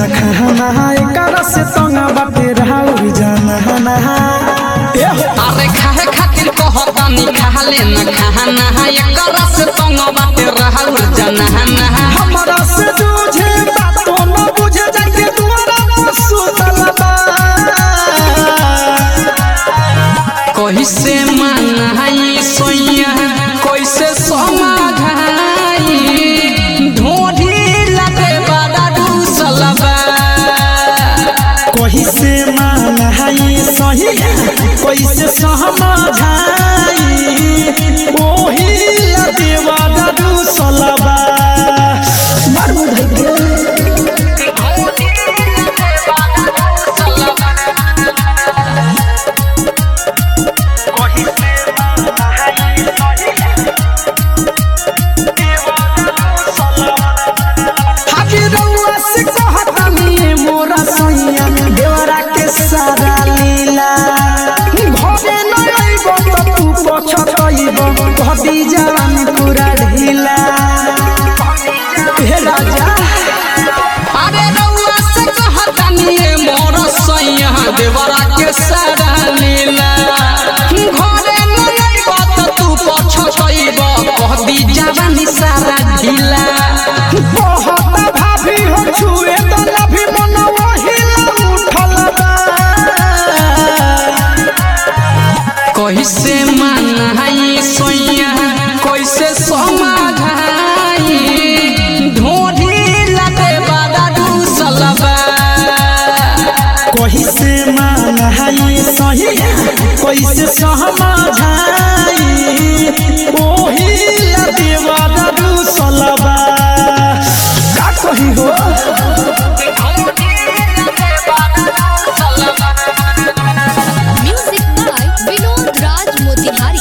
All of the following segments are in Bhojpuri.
खाना एकरा से तंगा बाटे राउर जाना अरे खाए खातिर कहतानी खा लेना खाना एकरा से तंग बाटे रहल जनाना हमरा से जूझे बातो न बुझे जाके दुआरा पर सुतल बा कैसे मनाई सोइया कैसे समाधाई ढोढ़ी लगे बड़ा दूसलबा कही से मानहाई सही कैसे सहमझाई ओही लदेवा दादू सलबा मारू धके हाजी रउआ से कहतानी मोरा सैया देवरा के सारा लीला घरे न अइब त तू पछतइब घटी जवानी पूरा ढीला हे राजा अरे रउआ से कहतानी मोर सैया देवरा के सारा लीला घरे न अइब त तू पछतइब कहदी जवानी सारा ढीला बहुत भाभी हो छुए त लभी मन वहिला उठल बा कैसे मनाई सोइया कैसे समाधाई ढोढ़ी लगे बड़ा दूसलबा कही से मानहाई सही कैसे सहमझाई ओही लदेवा दादू सलबा का कही हो Music by Vinod Raj Motihari.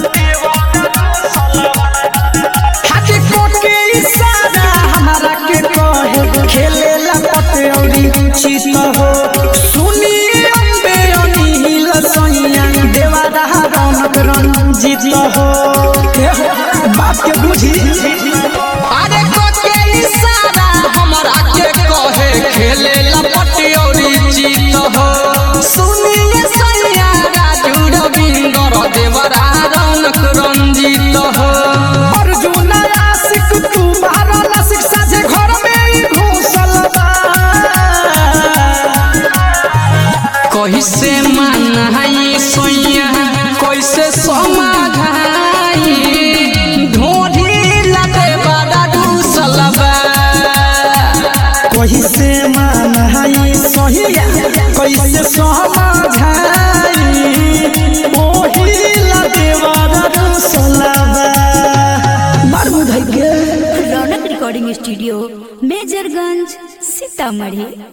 हाथी कोट के इशारा हमारा के कहे खेले लपट औरी चित हो सुनिए अम्बे अनिल सैया देवा रहा रौनक रंजित हो ए हो, बात के बुझी अरे के इशारा हमरा के कहे खेले लपट औरी जीत हो सुनिए सैया राजू रविंदर देवरा रौनक रंजित हो अर्जुन आशिक तू बारा नासिक साझे घर में ही घुसल बा कैसे मनाई सोइया कैसे समाधाई ढोढ़ी लगे बड़ा दूसलबा कही से मानहाई सही कैसे समझाई ओही लदेवा रसलबा मार बुधाई के रौनक रिकॉर्डिंग स्टूडियो मेजरगंज सीतामढ़ी